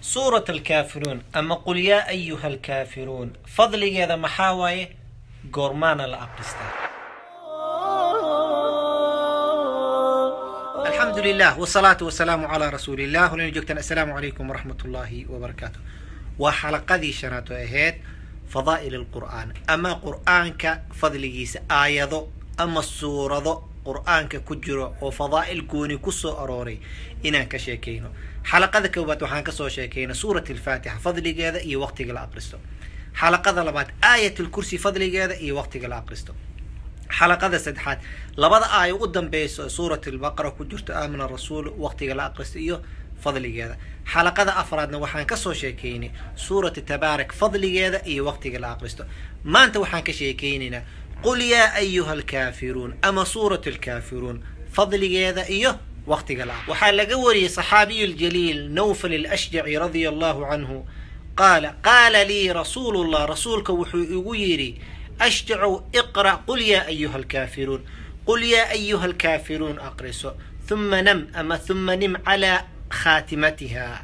suurat alkaafiruun ama qul yaa ayuha alkaafiruun fadligeeda maxaa waaye goormaana la aqristaa alxamdu lilah wsalaatu wasalaamu calaa rasuuli illah walina joogtaan assalaamu calaykum waraxmat ullaahi wabarakaatu waa xalaqadii shanaad oo ahayd fadaa'il alqur'aan ama qur'aanka fadligiisa aayado ama suurado qur'aanka ku jiro oo fadaa'il gooni ku soo arooray inaan ka sheekayno xalaqada koowaad waxaan kasoo sheekaynay suurat alfaatixa fadligeeda iyo waqtiga la aqristo xalaqada labaad aayat lkursi fadligeeda iyo waqtiga la aqristo xalaqada saddexaad labada aayo u dambeyso suurat albaqara ku jirto aamina rasuul waqtiga la aqristo iyo fadligeeda xalaqada afraadna waxaan kasoo sheekaynay suurat tabaarak fadligeeda iyo waqtiga la aqristo maanta waxaan ka sheekaynaynaa qul yaa ayuha alkaafiruun ama suurat alkaafiruun fadligeeda iyo waqtiga la waxaa laga wariyey saxaabiyu ljaliil nawfal alashjaci radia allahu canhu qaala qaala lii rasuulu llah rasuulka wuxuu igu yidhi ashjacu iqra' qul yaa ayuha alkaafiruun qul yaa ayuha alkaafiruun aqriso huma nam ama huma nim calaa khaatimatiha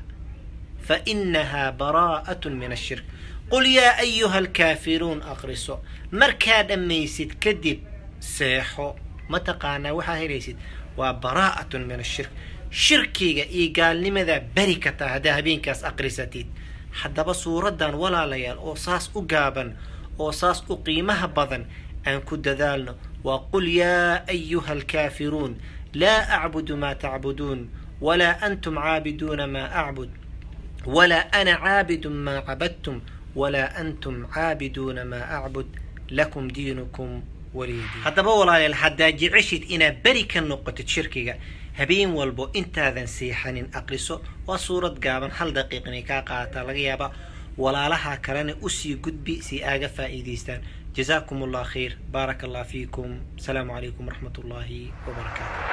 fainaha baraa'at min ashirk qul yaa ayuha alkaafiruun aqriso markaa dhammaysid kadib seexo mataqaanaa waxaa helaysid waa baraa'atun min ashirk shirkiga iyo gaalnimadaa beri kartaa haddaa habeenkaas aqrisatid haddaba suuraddan walaalayaal oo saas u gaaban oo saas u qiimaha badan aan ku dadaalno waa qul yaa ayuha alkaafiruun laa acbudu maa tacbuduun walaa antum caabiduuna maa acbud walaa ana caabidun maa cabadtum walaa antum caabiduuna maa acbud lakum diinukum waliyadiin haddaba walaalayaal haddaa jeceshid inaad beri ka noqotid shirkiga habeen walbo intaadan seexanin aqriso waa suurad gaaban hal daqiiq inay kaa qaadataa laga yaaba walaalaha kalena usii gudbi si aaga faa'iidaystaan jazaakum allah khayr baaraka allah fiikum asalaamu calaykum waraxmat ullaahi wabarakaatu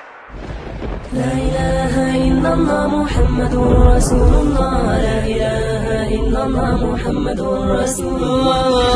لا إله إلا الله محمد رسول الله لا إله إلا الله محمد رسول الله